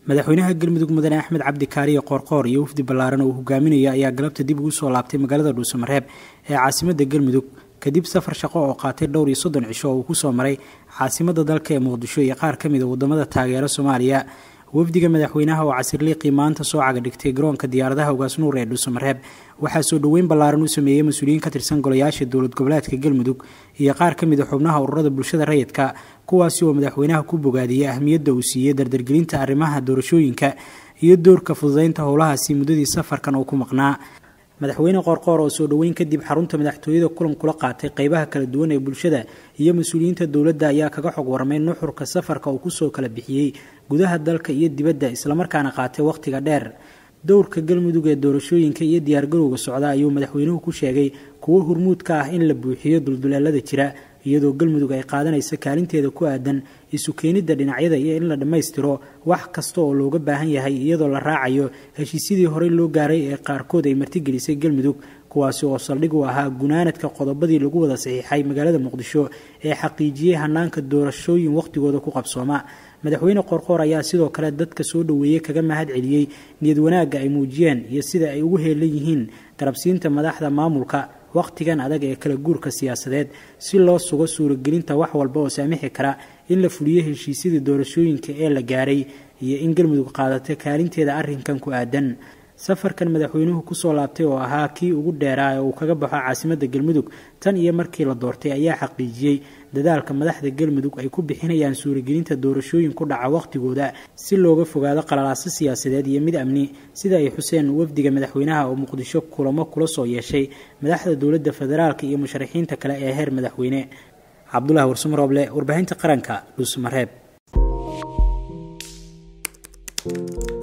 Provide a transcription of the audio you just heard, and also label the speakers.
Speaker 1: madaxweynaha galmudug mudane axmed cabdi kaariye qoorqoor iyo wafdi ballaaran oo uu hogaaminaya ayaa galabta dib ugu soo laabtay magaalada dhuusamareeb ee caasimadda galmudug kadib safar shaqo oo qaatay dhowr iyo soddon cisho oo uu kusoo maray caasimadda dalka ee muqdisho iyo qaar ka mid a wadamada taageera soomaaliya wafdiga madaxweynaha oo casirliiqii maanta soo caga dhigtay garoonka diyaaradaha ugaasnuur ee dhuusamareeb waxaa soo dhoweyn ballaaran u sameeyey mas-uuliyiin ka tirsan golayaasha dowlad goboleedka galmudug iyo qaar ka mid a xubnaha ururada bulshada rayidka kuwaasi oo madaxweynaha ku bogaadiyey ahmiyadda uu siiyey dardargelinta arrimaha doorashooyinka iyo doorka fududeynta howlahaasi muddadii safarkan oo ku maqnaa madaxweyne qoorqoor oo soo dhoweyn kadib xarunta madaxtooyada kulan kula qaatay qeybaha kala duwan ee bulshada iyo mas-uuliyiinta dowladda ayaa kaga xog warmay nuxurka safarka uu kusoo kala bixiyey gudaha dalka iyo dibadda islamarkaana qaatay wakhtiga dheer dowrka galmudug ee doorashooyinka iyo diyaargarowga socda ayuu madaxweynuhu ku sheegay kuwo hurmuud ka ah in la buuxiyo dulduleelada jira iyadoo galmudug ay qaadanayso kaalinteeda ku aadan isu keenidda dhinacyada iyo in la dhammaystiro wax kasta oo looga baahan yahay iyadoo la raacayo heshiisyadii horey loo gaaray ee qaarkood ay martigelisay galmudug kuwaasi oo saldhig u ahaa gunaanadka qodobadii lagu wada saxiixay magaalada muqdisho ee xaqiijiyey hanaanka doorashooyin wakhtigooda ku qabsooma madaxweyne qoorqoor ayaa sidoo kale dadka soo dhoweeyey kaga mahad celiyey niyad wanaagga ay muujiyeen iyo sida ay ugu heelan yihiin garabsiinta madaxda maamulka wakhtigan adag ee kala guurka siyaasadeed si loo sugo suuragelinta wax walba oo saamixi kara in la fuliyo heshiisyadii doorashooyinka ee la gaaray iyo in galmudug qaadato kaalinteeda arrinkan ku aadan safarkan madaxweynuhu kusoo laabtay oo ahaa kii ugu dheeraa ee uu kaga baxo caasimadda galmudug tan iyo markii la doortay ayaa xaqiijiyey dadaalka madaxda galmudug ay ku bixinayaan suuragelinta doorashooyin ku dhaca wakhtigooda si looga fogaado qalalaaso siyaasadeed iyo mid amni sida ay xuseen wafdiga madaxweynaha oo muqdisho kulamo kula soo yeeshay madaxda dowladda federaalka iyo musharaxiinta kale ee heer madaxweyne cabdulahi warsumarooble warbaahinta qaranka dhuusamareeb